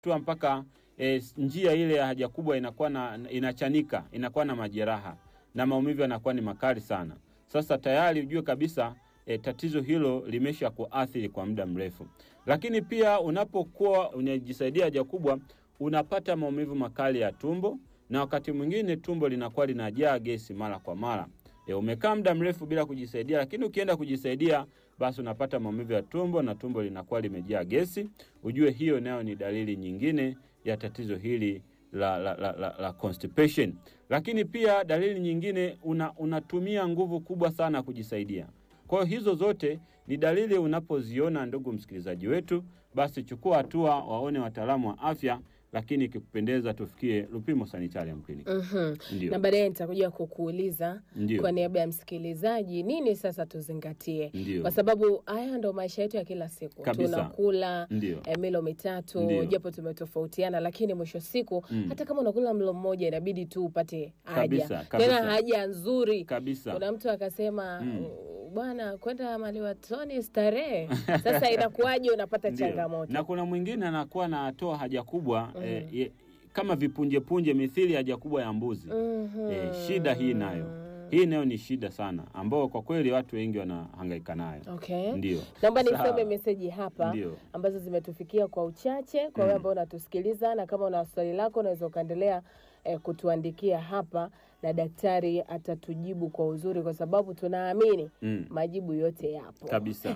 tua mpaka e, njia ile ya haja kubwa inakuwa na, inachanika inakuwa na majeraha na maumivu yanakuwa ni makali sana. Sasa tayari ujue kabisa e, tatizo hilo limesha kuathiri kwa muda mrefu. Lakini pia unapokuwa unajisaidia haja kubwa, unapata maumivu makali ya tumbo na wakati mwingine tumbo linakuwa linajaa gesi mara kwa mara. E, umekaa muda mrefu bila kujisaidia, lakini ukienda kujisaidia basi unapata maumivu ya tumbo na tumbo linakuwa limejaa gesi. Ujue hiyo nayo ni dalili nyingine ya tatizo hili la, la, la, la, la constipation. Lakini pia dalili nyingine una, unatumia nguvu kubwa sana kujisaidia. Kwa hiyo hizo zote ni dalili unapoziona, ndugu msikilizaji wetu, basi chukua hatua, waone wataalamu wa afya, lakini ikikupendeza tufikie Lupimo Sanitarium Clinic. Mhm. Ndio. Na baadaye nitakuja kukuuliza Ndio. kwa niaba ya msikilizaji nini sasa tuzingatie, Ndio. kwa sababu haya ndo maisha yetu ya kila siku. Kabisa. Tunakula Ndio. eh, milo mitatu Ndio. japo tumetofautiana, lakini mwisho wa siku Mm. hata kama unakula mlo mmoja inabidi tu upate haja Kabisa, kabisa. tena haja nzuri. Kabisa. Kuna mtu akasema Mm. "Uh, bwana, kwenda maliwatoni starehe. Sasa inakuwaje unapata Ndio. changamoto? Na kuna mwingine anakuwa anatoa haja kubwa eh, ye- kama vipunjepunje mithili haja kubwa ya mbuzi. Mhm. Eh, shida hii nayo hii nayo ni shida sana, ambao kwa kweli watu wengi wanahangaika nayo. Okay. Ndio. Naomba Sawa. nisome meseji hapa Ndio. ambazo zimetufikia kwa uchache kwa wewe Mm. ambao unatusikiliza, na kama una swali lako unaweza ukaendelea eh, kutuandikia hapa na daktari atatujibu kwa uzuri, kwa sababu tunaamini Mm. majibu yote yapo Kabisa.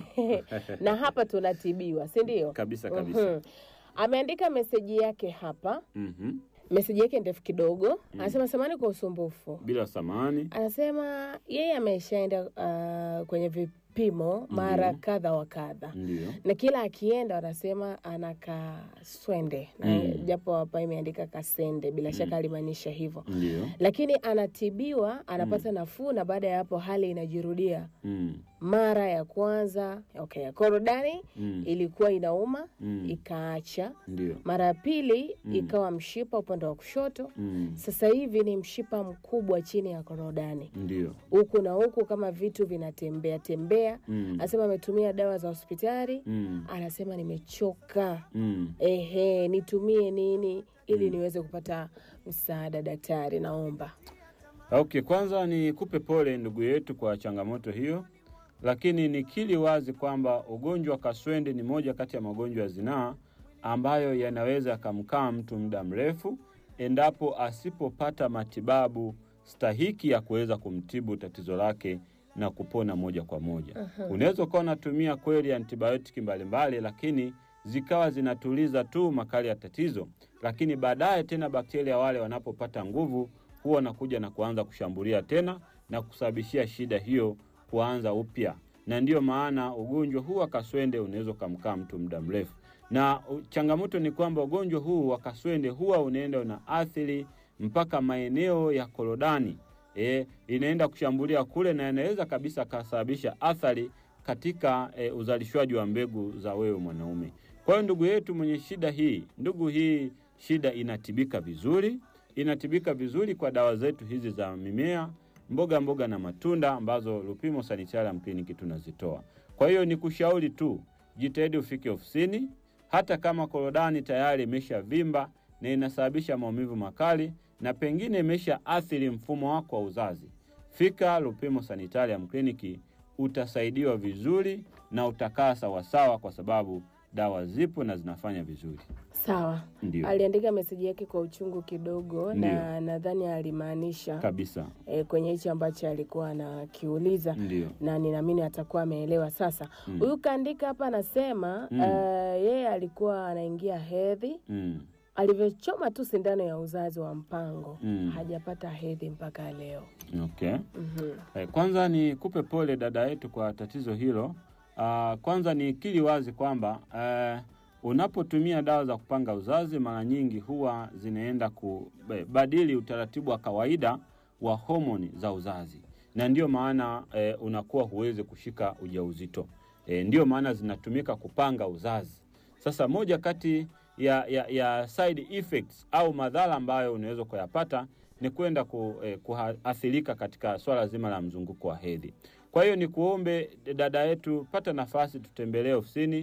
na hapa tunatibiwa, si ndio? Kabisa kabisa. Mhm. Ameandika meseji yake hapa, Mhm. meseji yake ndefu kidogo. Anasema samani kwa usumbufu. Bila samani. Anasema yeye ameshaenda uh, kwenye vipimo mara Ndio. kadha wa kadha Ndio. na kila akienda wanasema ana kaswende na Mm. japo hapa imeandika kasende, bila shaka alimaanisha hivyo, Ndio. lakini anatibiwa anapata nafuu, na baada ya hapo hali inajirudia. Mm. Mara ya kwanza okay, ya korodani Mm. ilikuwa inauma Mm. ikaacha, Ndio. mara ya pili Mm. ikawa mshipa upande wa kushoto, Mm. sasa hivi ni mshipa mkubwa chini ya korodani, Ndio. huku na huku kama vitu vinatembea tembea. Mm. Anasema ametumia dawa za hospitali Mm. anasema nimechoka, Mm. ehe, nitumie nini ili niweze kupata msaada daktari, naomba. Okay, kwanza nikupe pole ndugu yetu kwa changamoto hiyo, lakini nikiri wazi kwamba ugonjwa wa kaswende ni moja kati ya magonjwa ya zinaa ambayo yanaweza yakamkaa mtu muda mrefu endapo asipopata matibabu stahiki ya kuweza kumtibu tatizo lake na kupona moja kwa moja. Unaweza ukawa unatumia kweli antibiotiki mbalimbali, lakini zikawa zinatuliza tu makali ya tatizo, lakini baadaye tena bakteria wale wanapopata nguvu huwa wanakuja na kuanza kushambulia tena na kusababishia shida hiyo kuanza upya, na ndiyo maana ugonjwa huu wa kaswende unaweza ukamkaa mtu muda mrefu. Na u- changamoto ni kwamba ugonjwa huu wa kaswende huwa unaenda unaathiri mpaka maeneo ya korodani e, inaenda kushambulia kule na inaweza kabisa kasababisha athari katika e, uzalishwaji wa mbegu za wewe mwanaume. Kwa hiyo ndugu yetu mwenye shida hii, ndugu, hii shida inatibika vizuri, inatibika vizuri kwa dawa zetu hizi za mimea, mboga mboga na matunda ambazo Lupimo Sanitarium Clinic tunazitoa. Kwa hiyo ni kushauri tu, jitahidi ufike ofisini, hata kama korodani tayari imeshavimba na inasababisha maumivu makali na pengine imesha athiri mfumo wako wa uzazi, fika Lupimo Sanitarium Clinic, utasaidiwa vizuri na utakaa sawasawa, kwa sababu dawa zipo na zinafanya vizuri. Sawa, Ndio aliandika meseji yake kwa uchungu kidogo, na nadhani alimaanisha kabisa, e, kwenye hichi ambacho alikuwa anakiuliza ndio na ninaamini atakuwa ameelewa sasa. Huyu kaandika hapa anasema Mm. eh, yeye alikuwa anaingia hedhi, mm. alivyochoma tu sindano ya uzazi wa mpango Mm. hajapata hedhi mpaka leo. Okay. Mhm. Eh, Kwanza ni kupe pole dada yetu kwa tatizo hilo. Ah, kwanza ni kili wazi kwamba eh, unapotumia dawa za kupanga uzazi mara nyingi huwa zinaenda kubadili utaratibu wa kawaida wa homoni za uzazi, na ndiyo maana eh, unakuwa huwezi kushika ujauzito. Eh, ndiyo maana zinatumika kupanga uzazi. Sasa moja kati ya, ya, ya side effects au madhara ambayo unaweza kuyapata ni kwenda ku, eh, kuathirika katika swala zima la mzunguko wa hedhi. Kwa hiyo ni kuombe dada yetu, pata nafasi tutembelee ofisini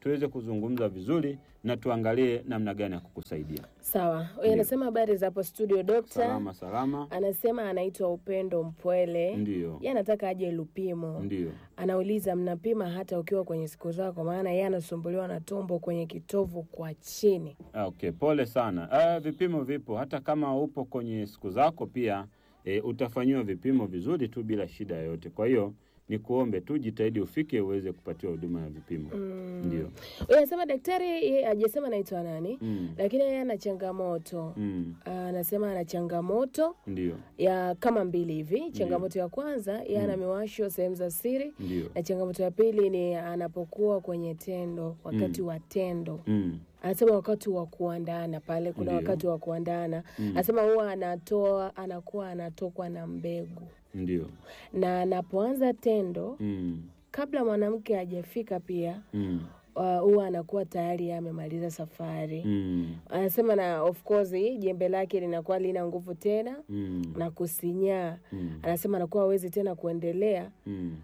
tuweze kuzungumza vizuri na tuangalie namna gani ya kukusaidia. Sawa, huyu Ndio. anasema habari za hapo studio dokta. Salama salama, Anasema anaitwa Upendo Mpwele. ndio Yeye anataka aje Lupimo. ndio. Anauliza, mnapima hata ukiwa kwenye siku zako? Maana yeye anasumbuliwa na tumbo kwenye kitovu kwa chini. Ah, Okay, pole sana. Ah, vipimo vipo hata kama upo kwenye siku zako pia e, utafanyiwa vipimo vizuri tu bila shida yoyote. Kwa hiyo ni kuombe tu jitahidi ufike uweze kupatiwa huduma ya vipimo. Ndio. Huyu anasema daktari, yeye hajasema anaitwa nani, Mm. lakini yeye ana changamoto Mm. anasema ana changamoto Ndio. ya kama mbili hivi. Changamoto ya kwanza yeye ana miwasho sehemu za siri, Ndio. na changamoto ya pili ni anapokuwa kwenye tendo, wakati wa tendo Mm. anasema wakati wa kuandana pale, kuna Ndio. wakati wa kuandana Mm. anasema huwa anatoa anakuwa anatokwa na mbegu, Ndio. na anapoanza tendo Mm. kabla mwanamke hajafika pia Mm. uh, huwa anakuwa tayari amemaliza safari. Mm. Anasema na of course jembe lake linakuwa lina nguvu tena Mm. na kusinyaa. Mm. Anasema anakuwa hawezi tena kuendelea. Mm.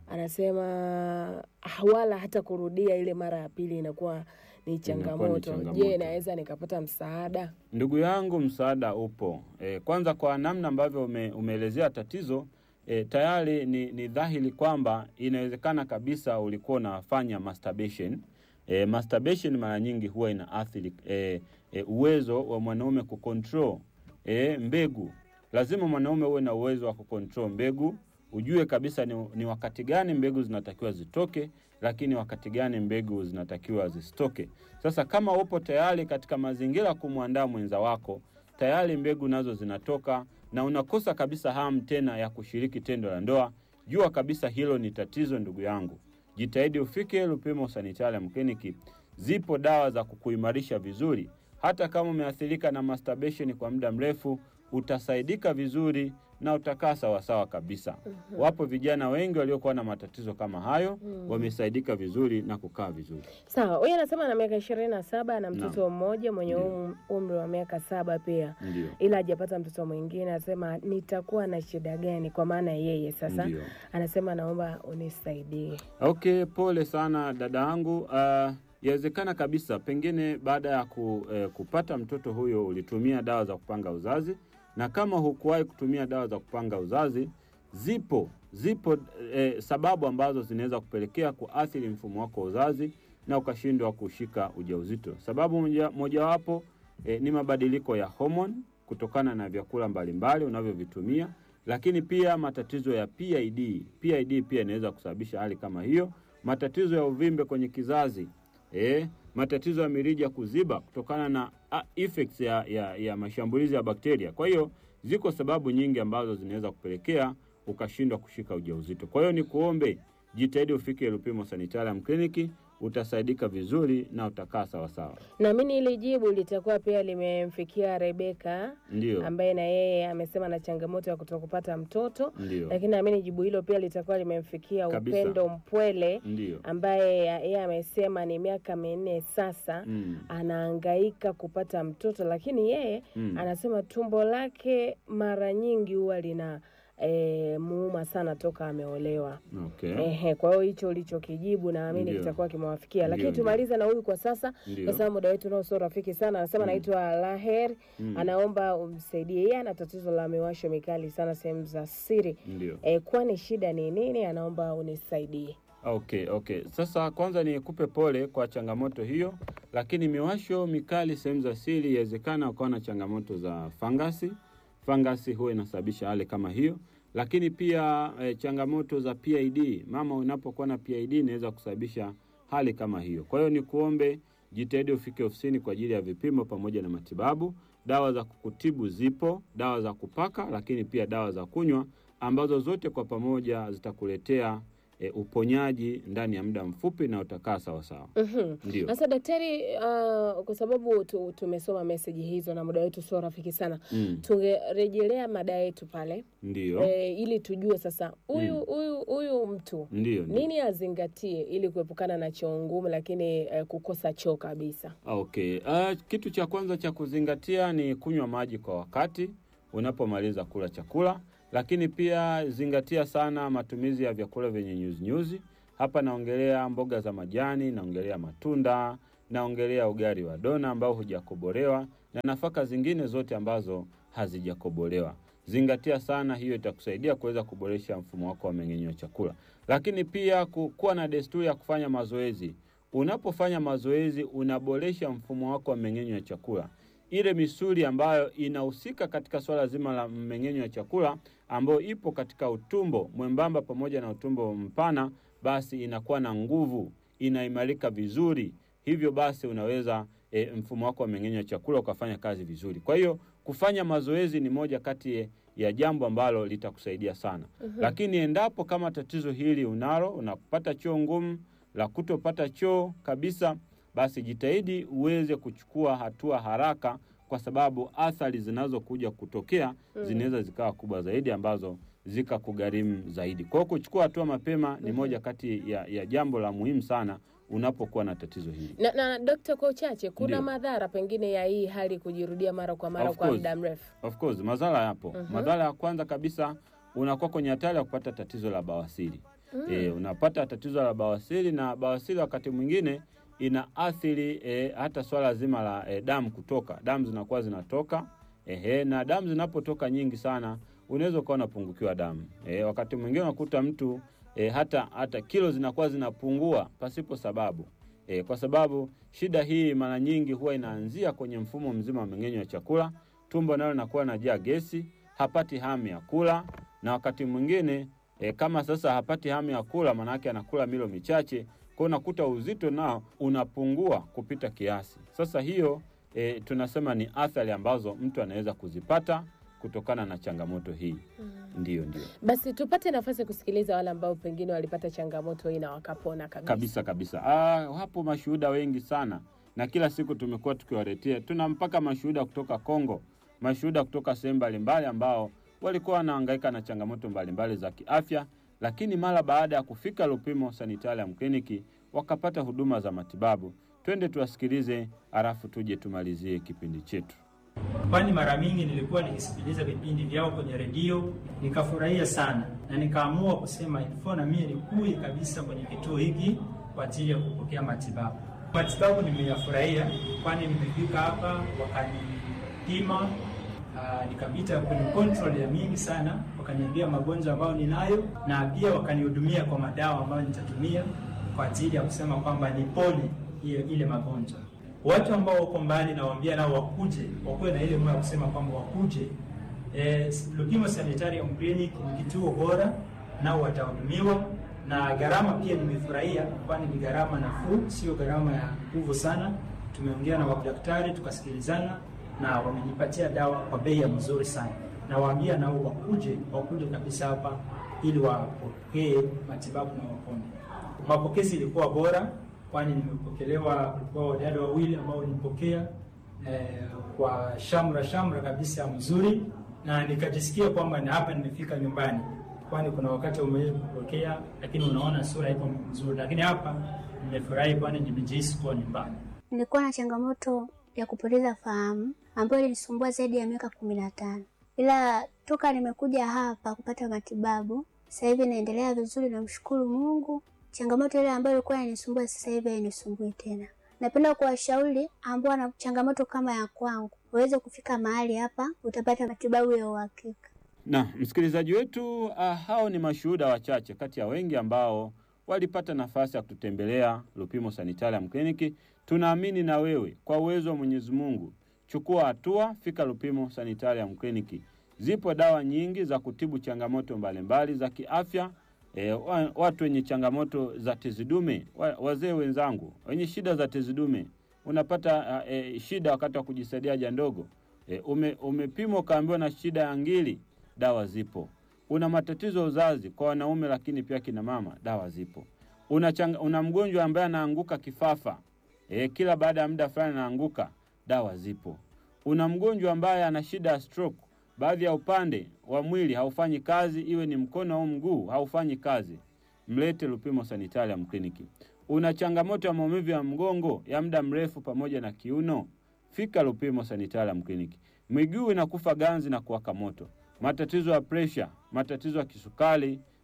Anasema ah, wala hata kurudia ile mara ya pili inakuwa ni changamoto. changamoto. Je, naweza nikapata msaada? Ndugu yangu, msaada upo. E, kwanza kwa namna ambavyo ume, umeelezea tatizo e, tayari ni, ni dhahiri kwamba inawezekana kabisa ulikuwa unafanya masturbation. E, masturbation mara nyingi huwa inaathiri e, e, uwezo wa mwanaume kucontrol e, mbegu. Lazima mwanaume uwe na uwezo wa kucontrol mbegu, ujue kabisa ni, ni wakati gani mbegu zinatakiwa zitoke, lakini wakati gani mbegu zinatakiwa zisitoke. Sasa kama upo tayari katika mazingira ya kumwandaa mwenza wako, tayari mbegu nazo zinatoka na unakosa kabisa hamu tena ya kushiriki tendo la ndoa, jua kabisa hilo ni tatizo, ndugu yangu. Jitahidi ufike Lupimo Sanitarium Clinic. Zipo dawa za kukuimarisha vizuri. Hata kama umeathirika na masturbation kwa muda mrefu, utasaidika vizuri na utakaa sawasawa kabisa. Wapo vijana wengi waliokuwa na matatizo kama hayo, wamesaidika vizuri na kukaa vizuri. Sawa, huyu anasema ana miaka ishirini na saba na mtoto mmoja mwenye Ndio. um- umri wa miaka saba pia, Ndio. ila hajapata mtoto mwingine. Anasema nitakuwa na shida gani? Kwa maana yeye sasa Ndio. anasema naomba unisaidie. Okay, pole sana dada yangu. Uh, yawezekana kabisa pengine baada ya ku, eh, kupata mtoto huyo ulitumia dawa za kupanga uzazi, na kama hukuwahi kutumia dawa za kupanga uzazi, zipo zipo eh, sababu ambazo zinaweza kupelekea kuathiri mfumo wako wa uzazi na ukashindwa kushika ujauzito. Sababu moja- mojawapo eh, ni mabadiliko ya homoni kutokana na vyakula mbalimbali unavyovitumia, lakini pia matatizo ya PID. PID pia inaweza kusababisha hali kama hiyo, matatizo ya uvimbe kwenye kizazi eh, matatizo ya mirija kuziba kutokana na ah, effects ya, ya, ya mashambulizi ya bakteria. Kwa hiyo ziko sababu nyingi ambazo zinaweza kupelekea ukashindwa kushika ujauzito. Kwa hiyo ni kuombe jitahidi ufike Lupimo Sanitarium Clinic, utasaidika vizuri na utakaa sawasawa. Naamini hili jibu litakuwa pia limemfikia Rebeka Ndio, ambaye na yeye amesema na changamoto ya kutokupata mtoto, ndio, lakini naamini jibu hilo pia litakuwa limemfikia Kabisa. Upendo Mpwele ndio. ambaye yeye amesema ni miaka minne sasa Mm, anahangaika kupata mtoto, lakini yeye mm. anasema tumbo lake mara nyingi huwa lina e, muuma sana toka ameolewa. Okay. Ehe, kwa hiyo hicho ulichokijibu naamini Ndio. kitakuwa kimewafikia, lakini Ndio, tumalize na huyu kwa sasa, kwa Ndio. sababu muda wetu nao sio rafiki sana. Anasema anaitwa Laher, Mm. anaomba umsaidie. Yeye ana tatizo la miwasho mikali sana sehemu za siri. Ndio. E, kwani shida ni nini? Anaomba unisaidie. Okay, okay. Sasa kwanza nikupe pole kwa changamoto hiyo, lakini miwasho mikali sehemu za siri, inawezekana ukawa na changamoto za fangasi. Fangasi huwa inasababisha hali kama hiyo, lakini pia eh, changamoto za PID. Mama, unapokuwa na PID inaweza kusababisha hali kama hiyo. Kwa hiyo ni kuombe jitahidi ufike ofisini kwa ajili ya vipimo pamoja na matibabu. Dawa za kukutibu zipo, dawa za kupaka, lakini pia dawa za kunywa ambazo zote kwa pamoja zitakuletea e, uponyaji ndani ya muda mfupi na utakaa sawasawa. Mhm. Ndio, Sasa daktari, uh, kwa sababu tu, tumesoma meseji hizo na muda wetu sio rafiki sana, mm, tungerejelea mada yetu pale ndio, e, ili tujue sasa huyu huyu huyu mtu ndio, ndio. nini azingatie ili kuepukana na choo ngumu, lakini eh, kukosa choo kabisa. Okay. Uh, kitu cha kwanza cha kuzingatia ni kunywa maji kwa wakati unapomaliza kula chakula, lakini pia zingatia sana matumizi ya vyakula vyenye nyuzinyuzi, Hapa naongelea mboga za majani, naongelea matunda, naongelea ugali wa dona ambao hujakobolewa na nafaka zingine zote ambazo hazijakobolewa. Zingatia sana hiyo, itakusaidia kuweza kuboresha mfumo wako wa mmeng'enyo wa chakula. Lakini pia ku- kuwa na desturi ya kufanya mazoezi. Unapofanya mazoezi, unaboresha mfumo wako wa mmeng'enyo wa chakula. Ile misuli ambayo inahusika katika swala zima la mmeng'enyo wa chakula, ambayo ipo katika utumbo mwembamba pamoja na utumbo mpana, basi inakuwa na nguvu, inaimarika vizuri. Hivyo basi unaweza e, mfumo wako wa mmeng'enyo wa chakula ukafanya kazi vizuri. Kwa hiyo kufanya mazoezi ni moja kati ya jambo ambalo litakusaidia sana. Lakini endapo kama tatizo hili unalo, unapata choo ngumu, la kutopata choo kabisa, basi jitahidi uweze kuchukua hatua haraka, kwa sababu athari zinazokuja kutokea zinaweza zikawa kubwa zaidi ambazo zikakugharimu zaidi. Kwa hiyo kuchukua hatua mapema ni moja kati ya, ya jambo la muhimu sana unapokuwa na tatizo hili. Na, na dokta, kwa uchache, kuna Ndio. madhara pengine ya hii hali kujirudia mara kwa mara Of kwa course. muda mrefu? Of course, madhara yapo. Mhm. Madhara ya kwanza kabisa unakuwa kwenye hatari ya kupata tatizo la bawasiri. E, unapata tatizo la bawasiri na bawasiri wakati mwingine inaathiri e, hata swala zima la e, damu kutoka. Damu zinakuwa zinatoka ehe, na damu zinapotoka nyingi sana unaweza ukawa unapungukiwa damu. E, wakati mwingine unakuta mtu e, hata hata kilo zinakuwa zinapungua pasipo sababu. E, kwa sababu shida hii mara nyingi huwa inaanzia kwenye mfumo mzima wa mmeng'enyo wa chakula. Tumbo nalo linakuwa linajaa gesi, hapati hamu ya kula, na wakati mwingine e, kama sasa hapati hamu ya kula, maanake anakula milo michache, kwa unakuta uzito nao unapungua kupita kiasi. Sasa hiyo e, tunasema ni athari ambazo mtu anaweza kuzipata kutokana na changamoto hii. Ndiyo, ndio. Basi tupate nafasi kusikiliza wale ambao pengine walipata changamoto hii na wakapona kabisa. kabisa kabisa. Ah, hapo mashuhuda wengi sana, na kila siku tumekuwa tukiwaletea, tuna mpaka mashuhuda kutoka Kongo, mashuhuda kutoka sehemu mbalimbali ambao walikuwa wanahangaika na changamoto mbalimbali za kiafya, lakini mara baada ya kufika Lupimo Sanitarium Kliniki wakapata huduma za matibabu. Twende tuwasikilize, halafu tuje tumalizie kipindi chetu. kwani mara mingi nilikuwa nikisikiliza vipindi vyao kwenye redio nikafurahia sana, na nikaamua kusema ilifo na mimi nikuye kabisa kwenye kituo hiki kwa ajili ya kupokea matibabu. Matibabu nimeyafurahia, kwani nimefika hapa wakanipima, ah, nikapita kwenye control ya mingi sana, wakaniambia magonjwa ambayo ninayo, na pia wakanihudumia kwa madawa ambayo nitatumia kwa ajili ya kusema kwamba nipone ile, ile magonjwa watu ambao wako mbali nawaambia nao wakuje, wakuwe na ile moyo ya kusema kwamba wakuje. Eh, Lupimo Sanitarium Clinic ni kituo bora, nao watahudumiwa na gharama pia nimefurahia, kwani ni gharama nafuu, sio gharama ya nguvu sana. Tumeongea na wadaktari tukasikilizana, na wamenipatia dawa kwa bei ya mzuri sana. Nawaambia nao wakuje, wakuje kabisa hapa ili wapokee matibabu na wapone. Mapokezi ilikuwa bora kwani nimepokelewa, kulikuwa wadada wawili ambao walinipokea eh, kwa shamra shamra kabisa mzuri, na nikajisikia kwamba ni hapa nimefika nyumbani, kwani kuna wakati umeweza kupokea lakini unaona sura ipo mzuri, lakini hapa nimefurahi, kwani nimejihisi kuwa nyumbani. Nilikuwa na changamoto ya kupoteza fahamu ambayo ilinisumbua zaidi ya miaka kumi na tano, ila toka nimekuja hapa kupata matibabu sasa hivi naendelea vizuri, namshukuru Mungu. Changamoto ile ambayo ilikuwa inanisumbua sasa hivi hainisumbui tena. Napenda kuwashauri ambao wana changamoto kama ya kwangu waweze kufika mahali hapa, utapata matibabu ya uhakika. Na msikilizaji wetu, uh, hao ni mashuhuda wachache kati ya wengi ambao walipata nafasi ya kututembelea Lupimo Sanitarium Clinic. Tunaamini na wewe kwa uwezo wa Mwenyezi Mungu, chukua hatua, fika Lupimo Sanitarium Clinic. Zipo dawa nyingi za kutibu changamoto mbalimbali za kiafya. E, wa- watu wenye changamoto za tezi dume, wa- wazee wenzangu wenye shida za tezi dume, unapata uh, e, shida wakati wa kujisaidia haja ndogo e, ume, umepimwa ukaambiwa na shida ya ngili, dawa zipo. Una matatizo ya uzazi kwa wanaume, lakini pia kina mama, dawa zipo. Una, changa, una mgonjwa ambaye anaanguka kifafa e, kila baada ya muda fulani anaanguka, dawa zipo. Una mgonjwa ambaye ana shida ya stroke, baadhi ya upande wa mwili haufanyi kazi, iwe ni mkono au mguu haufanyi kazi, mlete Lupimo Sanitarium Clinic. Una changamoto ya maumivu ya mgongo ya muda mrefu pamoja na kiuno, fika Lupimo Sanitarium Clinic. Miguu inakufa ganzi na kuwaka moto, matatizo ya presha, matatizo ya kisukari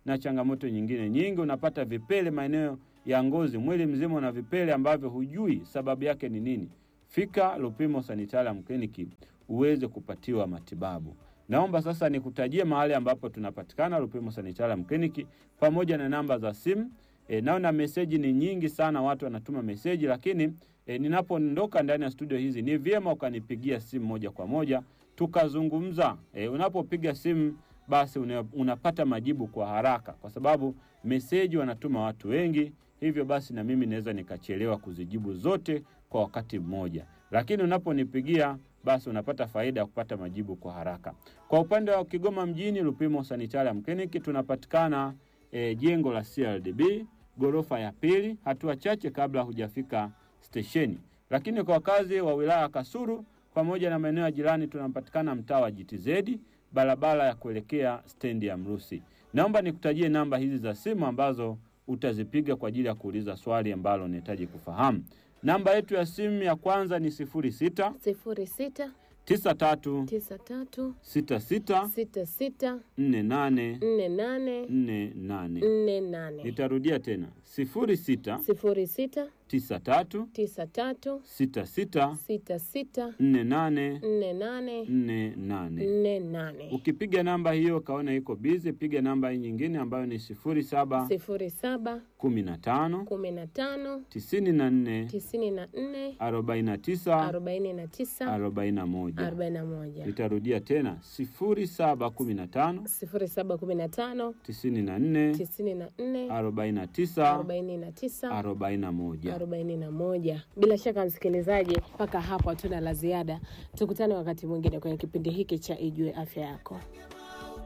na changamoto nyingine nyingi. Unapata vipele maeneo ya ngozi, mwili mzima una vipele ambavyo hujui sababu yake ni nini. Fika Lupimo Sanitarium Clinic uweze kupatiwa matibabu. Naomba sasa nikutajie mahali ambapo tunapatikana Lupimo Sanitarium Clinic pamoja na namba za simu. E, naona meseji ni nyingi sana, watu wanatuma meseji, lakini e, ninapoondoka ndani ya studio hizi ni vyema ukanipigia simu moja kwa moja tukazungumza. E, unapopiga simu basi una, unapata majibu kwa haraka, kwa sababu meseji wanatuma watu wengi, hivyo basi na mimi naweza nikachelewa kuzijibu zote kwa wakati mmoja, lakini unaponipigia basi unapata faida ya kupata majibu kwa haraka. Kwa upande wa Kigoma mjini, Lupimo Sanitarium Clinic tunapatikana e, jengo la CRDB ghorofa ya pili, hatua chache kabla hujafika stesheni. Lakini kwa wakazi wa wilaya ya Kasulu pamoja na maeneo ya jirani tunapatikana mtaa wa GTZ, barabara ya kuelekea stendi ya Mrusi. Naomba nikutajie namba hizi za simu ambazo utazipiga kwa ajili ya kuuliza swali ambalo unahitaji kufahamu. Namba yetu ya simu ya kwanza ni 06 sifuri sita 93 tisa tatu 66 sita sita 48 nne nane 48. nne nane Nitarudia tena 06 sifuri sita 93 tisa tatu 66 sita sita 48 nne nane 48. nne nane Ukipiga namba hiyo kaona iko bizi, piga namba hii nyingine ambayo ni 07 sifuri saba 15 kumi na tano 94 tisini na nne 49 arobaini na tisa 41. arobaini na moja Nitarudia tena 0715 sifuri saba kumi na tano 94 tisini na nne 49 arobaini na tisa 41. arobaini na moja. Bila shaka msikilizaji, mpaka hapo hatuna la ziada. Tukutane wakati mwingine kwenye kipindi hiki cha Ijue Afya Yako.